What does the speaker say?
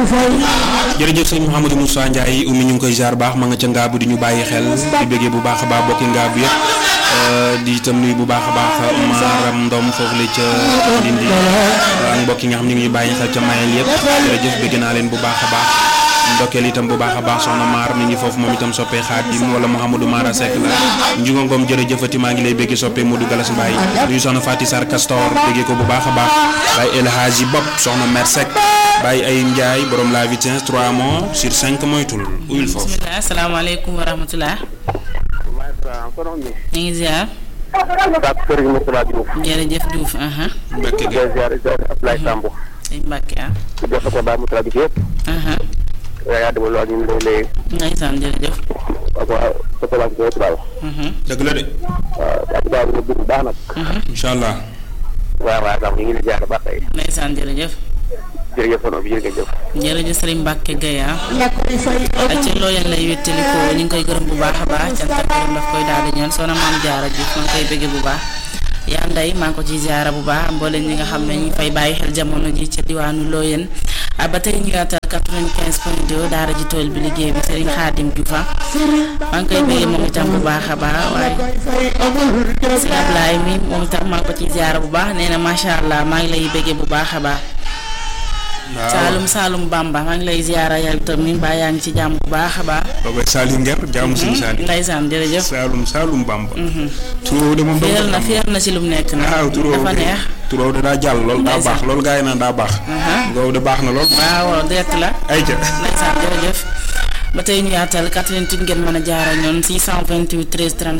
jërëjëf sëñ Mouhamadou Moussa Ndiaye umi ñu ngi koy jaar baax ma nga ca ngaabu di ñu bàyyi xel di bëggee bu baax a baax bokki ngaabu yëpp di itam nuyu bu baax a baax maaram ndom foofu la ca Ndindi ak mbokk yi nga xam ñu ngi bàyyi xel ca mayel yëpp jërëjëf bëgg naa leen bu baax a baax ndokkeel itam bu baax a baax soxna maar mi ngi foofu moom itam soppee Xaadim wala Mouhamadou Mara Seck la njugo ngoom jërëjëfati maa ngi lay bëgg soppee Modou Galas Mbaye nuyu soxna Fati Sar Castor bëggee ko bu baax a baax Baye El Hadji Bopp soxna Mer Seck Baye ay Ndiaye borom la vitesse 3 mois sur 5 moytul uyul foofu bismillah asalaamaaleykum wa rahmatulah. ñu ngi ziar. jërëjëf Diouf. Mbacke gi sëñ Mbacke ah. ndeysaan jërëjëf. dëgg la de incha allah ndeysaan jërëjëf. jërëjëf Serigne Mbacke Gueye ah. ci loo leen lay wéttali ko ñu ngi koy gërëm bu baax a baax cant ak gërëm daf koy daal di ñoon soxna maam jaara Diouf maa ngi koy bëgge bu baax. yaa nday maa ngi ko ciy ziara bu baax mboolem ñi nga xam ne ñu ngi fay bàyyi xel jamono ji ca diwaanu Loyen ba tey ñu yaatal 95 point 2 daara ji tool bi liggéey bi Serigne Khadim Diouf maa ngi koy bëggee moom itam bu baax a baax waaye Serigne Ablaye mi moom itam maa ngi ko ciy ziara bu baax nee na macha allah maa ngi lay bëggee bu baax a baax. Saalum Saalum Bamba maa ngi lay ziara yow itam mi mbaa yaa ngi ci jàmm bu baax a baax. booba Saliou Nger jaamu suñu Saliou Ndeysaan jërëjëf. Saalum Saalum Bamba turoo de moom féer na féer na ci lu mu nekk nag. waaw turoo dafa neex. turoo de daa jàll loolu daa baax loolu gaa yi naan daa baax ngoow de baax na lool waaw direct la. ay ca ndeysaan jërëjëf ba tey ñu yaatal 88 ngeen mën a jaara ñoon 628 13